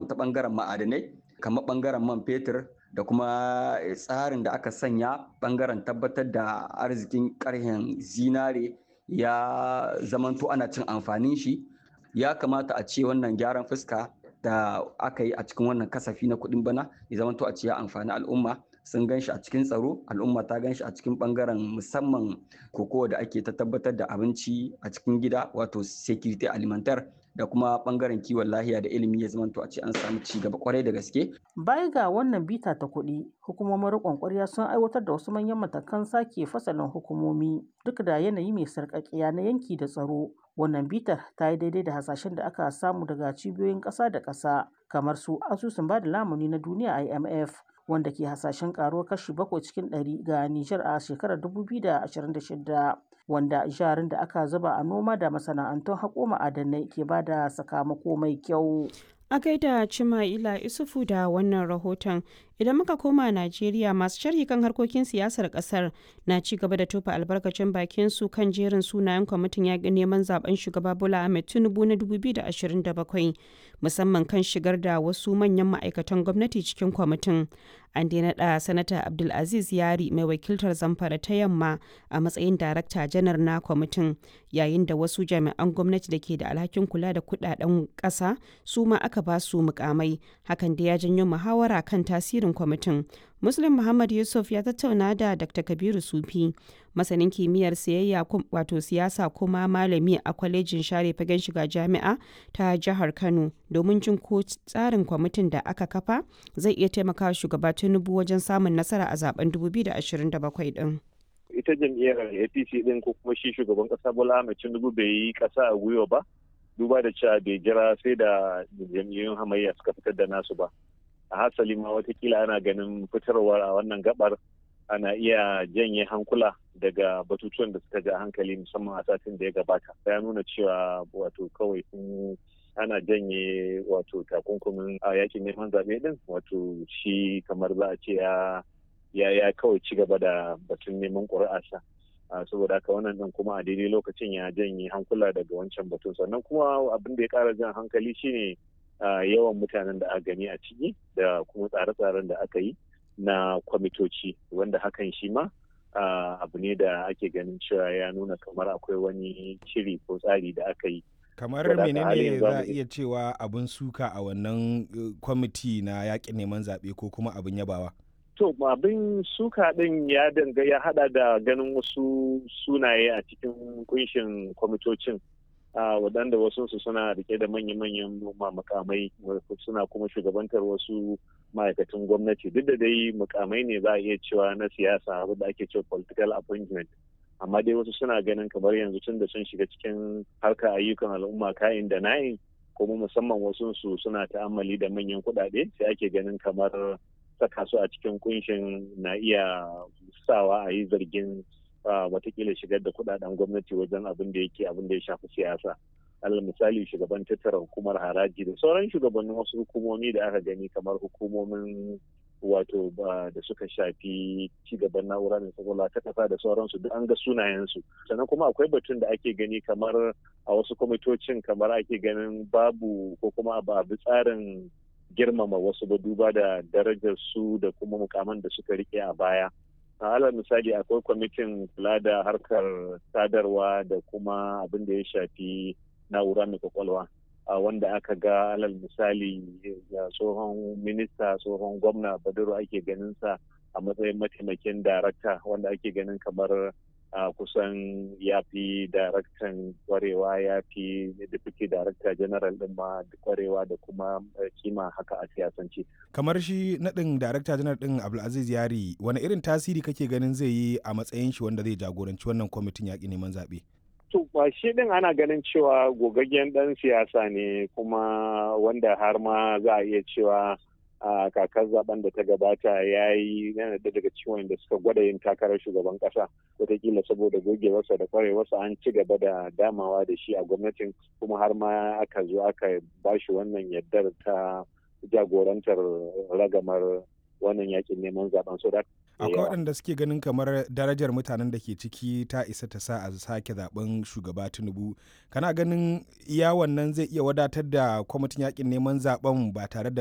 ta ɓangaren ma'adanai kamar ɓangaren man fetur da kuma tsarin da aka sanya ɓangaren tabbatar da arzikin ƙarhen zinare ya zamanto ana cin amfanin shi ya kamata a ce wannan gyaran fuska da aka yi a cikin wannan kasafi na kuɗin bana ya zamanto a ce ya amfani al'umma sun gan shi a cikin tsaro al'umma ta gan shi a cikin bangaren musamman kokowa da ake ta tabbatar da abinci a cikin gida wato security alimentar da kuma bangaren kiwon lahiya da ilimi ya zamanto a ce an samu ci gaba kwarai da gaske. Baya ga wannan bita ta kuɗi, hukumomin riƙon ƙwarya sun aiwatar da wasu manyan matakan sake fasalin hukumomi duk da yanayi mai sarƙaƙiya na yanki da tsaro. Wannan bitar ta yi daidai da hasashen da aka samu daga cibiyoyin ƙasa da ƙasa kamar su asusun ba da lamuni na duniya IMF wanda ke hasashen karuwar kashi bakwai cikin ɗari ga Nijar a shekarar 2026 wanda jarin da aka zuba a noma da masana'antun haƙo ma'adanai ke ba da sakamako mai kyau. A gaida Cima'ila Isufu da wannan rahoton idan muka koma Najeriya masu sharhi kan harkokin siyasar kasar na ci gaba da tofa albarkacin bakin su kan jerin sunayen kwamitin yaƙin neman zaben shugaba Bola Ahmed Tinubu na 2027 musamman kan shigar da wasu manyan ma'aikatan gwamnati cikin kwamitin. An dai naɗa Sanata Abdulaziz Yari mai wakiltar Zamfara ta Yamma a matsayin Darakta Janar na kwamitin yayin da wasu jami'an gwamnati da ke da alhakin kula da kudaden ƙasa su ma aka ba su mukamai hakan da ya janyo muhawara kan tasirin kwamitin. Muslim Muhammad Yusuf ya tattauna da Dr. Kabiru Sufi, masanin kimiyyar siyayya wato siyasa kuma malami a kwalejin share fagen shiga jami'a ta jihar Kano domin jin ko tsarin kwamitin da aka kafa zai iya taimakawa shugaba Tinubu wajen samun nasara a zaben 2027 din. Ita jam'iyyar APC din ko kuma shi shugaban kasa Bola Ahmed Tinubu bai yi kasa a gwiwa ba. Duba da cewa bai jira sai da jam'iyyun hamayya suka fitar da nasu ba. a hasali ma watakila ana ganin fitarwar a wannan gabar ana iya janye hankula daga batutuwan da suka ja hankali musamman a satin da ya gabata ya nuna cewa wato kawai sun ana janye wato takunkumin a yakin neman zaɓe din wato shi kamar za a ce ya ya kawai ci gaba da batun neman ƙuri'arsa saboda haka wannan din kuma a daidai lokacin ya janye hankula daga wancan batun sannan kuma abin da ya ƙara jan hankali shine Uh, yawan mutanen da aka gani a ciki da kuma tsare-tsaren da aka yi na kwamitoci wanda hakan shi ma uh, abu ne da ake ganin cewa ya nuna kamar akwai wani shiri ko tsari da aka yi kamar menene za a iya cewa abin suka a wannan uh, kwamiti na yaƙin neman zaɓe ko kuma abin yabawa to abin suka ɗin ya danga ya hada da ganin wasu sunaye a cikin kunshin kwamitocin Uh, waɗanda wasu su suna rike da manya-manyan mukamai suna kuma shugabantar wasu ma'aikatan gwamnati duk da dai mukamai ne za a iya cewa na siyasa wadda ake cewa political appointment amma dai wasu suna ganin kamar yanzu tun da sun shiga cikin harkar ayyukan al'umma kayan da na'in kuma musamman wasu su suna ta'ammali da manyan kuɗaɗe sai ake ganin kamar saka su a cikin kunshin na iya sawa a yi zargin watakila shigar da kudaden gwamnati wajen abin da yake abin da ya shafi siyasa alal misali shugaban tattara hukumar haraji da sauran shugabannin wasu hukumomi da aka gani kamar hukumomin wato da suka shafi cigaban na'ura da sakwala ta kasa da sauransu duk an ga sunayensu sannan kuma akwai batun da ake gani kamar a wasu kwamitocin kamar ake ganin babu ko kuma a bi tsarin girmama wasu ba duba da darajar su da kuma mukaman da suka rike a baya a alal misali akwai kwamitin kula da harkar sadarwa da kuma abin da ya shafi na'ura mai kwakwalwa wanda aka ga alal misali tsohon minista tsohon gwamna badaro ake ganin sa a matsayin mataimakin darakta wanda ake ganin kamar a kusan ya fi daraktan kwarewa ya fi deputy director general din ma kwarewa da kuma kima haka a siyasance. kamar shi naɗin director general din abdulaziz yari wani irin tasiri kake ganin zai yi a matsayin shi wanda zai jagoranci wannan kwamitin yaƙi neman zaɓe to ba shi din ana ganin cewa gogaggen ɗan siyasa ne kuma wanda har ma za a iya cewa a kakar zaben da ta gabata ya yi yana da daga ciwon da suka gwada yin takarar shugaban kasa wataƙila saboda gogewarsa da kwarewarsa an ci gaba da damawa da shi a gwamnatin kuma har ma aka zo aka ba shi wannan yardar ta jagorantar ragamar wannan yakin neman zaben so da akwai waɗanda suke ganin kamar darajar mutanen da ke ciki ta isa ta sa a sake zaben shugaba tinubu kana ganin iya wannan zai iya wadatar da kwamitin yakin neman zaben ba tare da